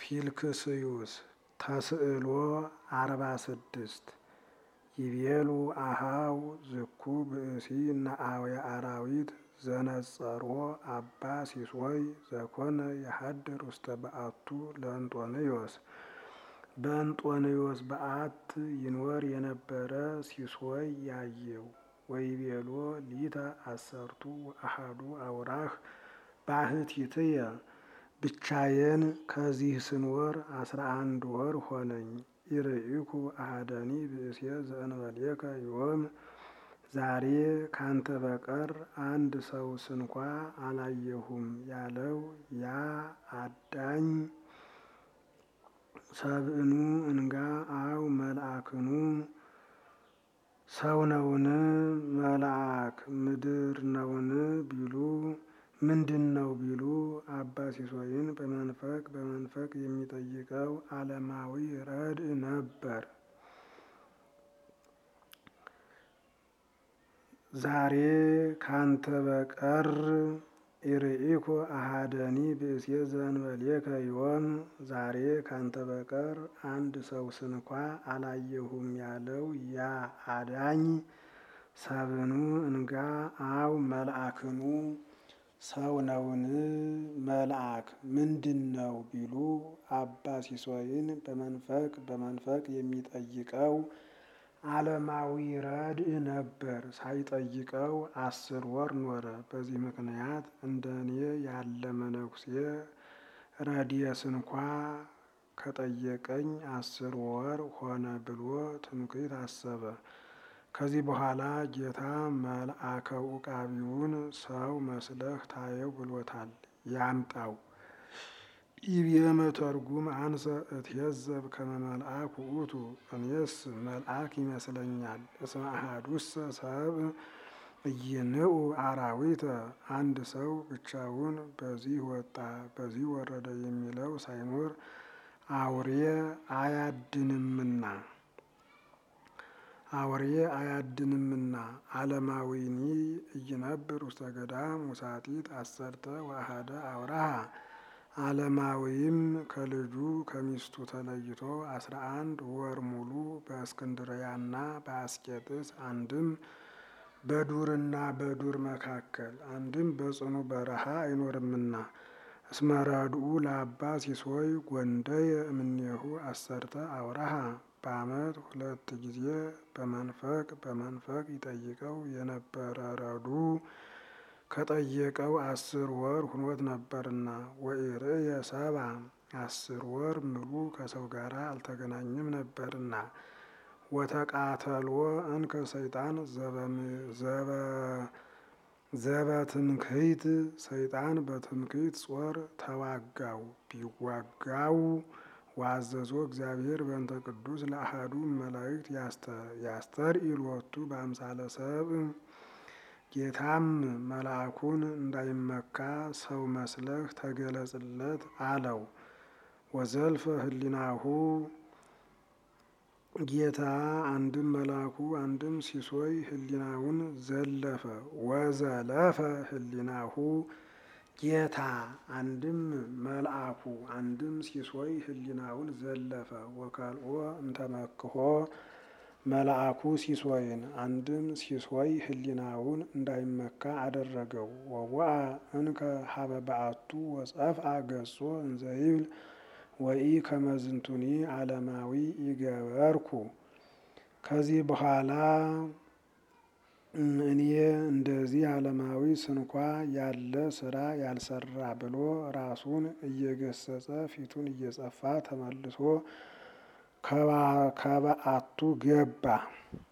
ፊልክስዩስ ተስዕሎ አርባ ስድስት ይቤሉ አሃው ዝኩ ብእሲ ነአውየ አራዊት ዘነጸሮ አባ ሲሶይ ዘኮነ የሀድር ውስተ በአቱ ለእንጦንዮስ በእንጦንዮስ በአት ይኖር የነበረ ሲሶይ ያየው ወይቤሎ ሊተ አሰርቱ አሃዱ አውራህ ባህቲትየ ብቻዬን ከዚህ ስንወር አስራ አንድ ወር ሆነኝ። ኢርኢኩ አሐደኒ ብእሴ ዘእንበሌከ ዮም ዛሬ ካንተ በቀር አንድ ሰው ስንኳ አላየሁም ያለው ያ አዳኝ ሰብእኑ እንጋ አው መልአክኑ ሰው ነውን? መልአክ ምድር ነውን? ቢሉ ምንድን ነው ቢሉ አባ ሲሶይን በመንፈቅ በመንፈቅ የሚጠይቀው ዓለማዊ ረድእ ነበር። ዛሬ ካንተ በቀር ኢርኢኮ አሐደኒ ብእሴ ዘእንበሌከ ዮም ዛሬ ካንተ በቀር አንድ ሰው ስንኳ አላየሁም ያለው ያ አዳኝ ሰብኑ እንጋ አው መልአክኑ ሰው ነውን? መልአክ ምንድን ነው ቢሉ አባ ሲሶይን በመንፈቅ በመንፈቅ የሚጠይቀው ዓለማዊ ረድእ ነበር። ሳይጠይቀው አስር ወር ኖረ። በዚህ ምክንያት እንደ እኔ ያለ መነኩሴ ረድኤት እንኳ ከጠየቀኝ አስር ወር ሆነ ብሎ ትምክህት አሰበ። ከዚህ በኋላ ጌታ መልአከ ዑቃቢውን ሰው መስለህ ታየው ብሎታል። ያምጣው ኢብየ መተርጉም አንሰ እትየዘብ ከመ መልአክ ውእቱ እኔስ መልአክ ይመስለኛል። እስመ አሐዱሰ ሰብእ ኢይንዑ አራዊተ አንድ ሰው ብቻውን በዚህ ወጣ በዚህ ወረደ የሚለው ሳይኖር አውሬ አያድንምና አውሬ አያድንምና ዓለማዊኒ ኢይነብር ውስተ ገዳም ውሳጢት አሰርተ ወአሐደ አውራሃ ዓለማዊም ከልጁ ከሚስቱ ተለይቶ አስራ አንድ ወር ሙሉ በእስክንድርያና በአስቄጥስ አንድም በዱርና በዱር መካከል አንድም በጽኑ በረሃ አይኖርምና እስመ ረድኡ ለአባ ሲሶይ ጐንደየ እምኔሁ አሰርተ አውራሃ በዓመት ሁለት ጊዜ በመንፈቅ በመንፈቅ ይጠይቀው የነበረ ረዱ ከጠየቀው አስር ወር ሁኖት ነበርና ወኢርእየ ሰብአ አስር ወር ምሉ ከሰው ጋር አልተገናኘም ነበርና ወተቃተልዎ እንከ ሰይጣን ዘበትምክህት ሰይጣን በትምክህት ጾር ተዋጋው ቢዋጋው ዋዘዞ እግዚአብሔር በእንተ ቅዱስ ለአሐዱ መላእክት ያስተርኢ ሎቱ በአምሳለ ሰብእ ጌታም መልአኩን እንዳይመካ ሰው መስለህ ተገለጽለት አለው። ወዘልፈ ህሊናሁ ጌታ አንድም መልአኩ አንድም ሲሶይ ህሊናውን ዘለፈ። ወዘለፈ ህሊናሁ ጌታ አንድም መልአኩ አንድም ሲሶይ ህሊናውን ዘለፈ። ወከልኦ እንተመክሖ መልአኩ ሲሶይን አንድም ሲሶይ ህሊናውን እንዳይመካ አደረገው። ወወአ እንከ ሀበ በአቱ ወጸፍአ ገጾ እንዘይብል ወኢ ከመዝንቱኒ ዓለማዊ ይገበርኩ። ከዚህ በኋላ እኔ እንደዚህ ዓለማዊ ስንኳ ያለ ስራ ያልሰራ ብሎ ራሱን እየገሰጸ ፊቱን እየጸፋ ተመልሶ ከበአቱ ገባ።